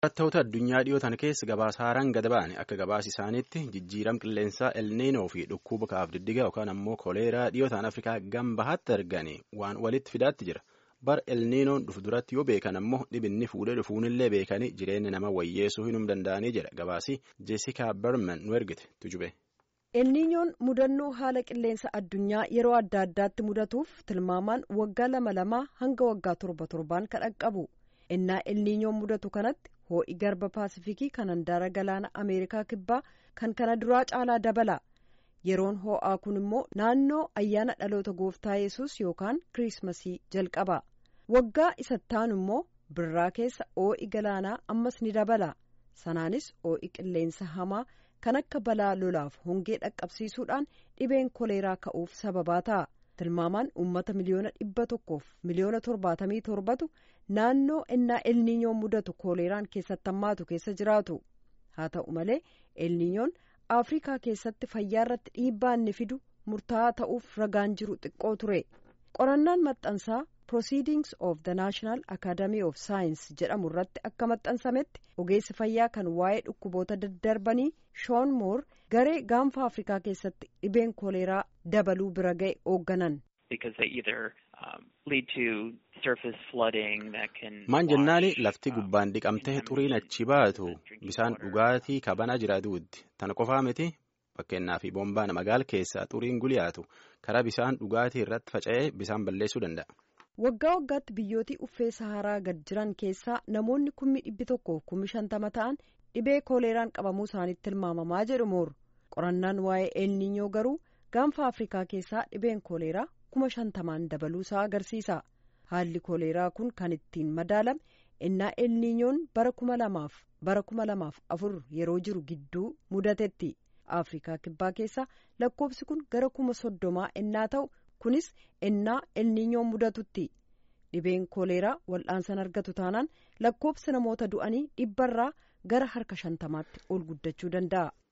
Barattoota addunyaa dhiyootan keessa gabaasaaran gad ba'an akka gabaas isaaniitti jijjiiram qilleensaa elniinoo fi dhukkuba kaaf diddiga yookaan ammoo koleeraa dhiyootaan afrikaa gambahaatti arganii waan walitti fidaatti jira. Bar elniinoon dhufu duratti yoo beekan ammoo dhibinni fuudhee dhufuunillee beekanii jireenya nama wayyeessuu hinum danda'anii jedha gabaasii Jeesikaa Berman nu ergite tujube. elniinyoon mudannoo haala qilleensa addunyaa yeroo adda addaatti mudatuuf tilmaamaan waggaa lama lamaa hanga waggaa torba torbaan kan dhaqqabu innaa elniinyoon mudatu kanatti hoo'i garba paasifikii kan handaara galaana ameerikaa kibbaa kan kana duraa caalaa dabala yeroon hoo'aa kun immoo naannoo ayyaana dhaloota gooftaa yesus yookaan kiriismasii jalqaba waggaa isattaanu immoo birraa keessa hoo'i galaanaa ammas ni dabala sanaanis hoo'i qilleensa hamaa kan akka balaa lolaaf hongee dhaqqabsiisuudhaan dhibeen koleeraa ka'uuf sababaa ta'a tilmaamaan uummata miliyoona dhibba tokkoof miliyoona torbaatamii torbatu naannoo innaa elniinyoon mudatu koleeraan keessatti hammaatu keessa jiraatu haa ta'u malee elniinyoon afrikaa keessatti fayyaa irratti dhiibbaa inni fidu murtaa'aa ta'uuf ragaan jiru xiqqoo ture qorannaan maxxansaa proceedings of the national academy of science jedhamu irratti akka maxxansametti ogeessi fayyaa kan waa'ee dhukkuboota daddarbanii shoon moor garee gaanfa afrikaa keessatti dhibeen koleeraa dabaluu bira ga'e hoogganan. maan jennaani lafti gubbaan dhiqamtee xuriin achi baatu bisaan dhugaatii kabanaa jiraatuutti tana qofaa miti fakkeenyaaf boombaan magaala keessaa xuriin guliyaatu karaa bisaan dhugaatii irratti faca'ee bisaan balleessuu danda'a. waggaa waggaatti biyyootii uffee saharaa gad jiran keessaa namoonni kummi dhibbi tokkoof kummi shantama ta'an dhibee kooleeraan qabamuu isaaniitti tilmaamamaa jedhu moor qorannaan waa'ee elniinyoo garuu gaanfa afrikaa keessaa dhibeen kooleeraa kuma shantamaan dabaluu isaa agarsiisa haalli kooleeraa kun kan ittiin madaalame innaa elniinyoon bara kuma lamaaf bara kuma lamaaf afur yeroo jiru gidduu mudatetti afrikaa kibbaa keessaa lakkoofsi kun gara kuma soddomaa innaa ta'u. kunis innaa elniinyoon mudatutti dhibeen kooleeraa wal'aansan argatu taanaan lakkoofsi namoota du'anii dhibbarraa gara harka shantamaatti ol guddachuu danda'a.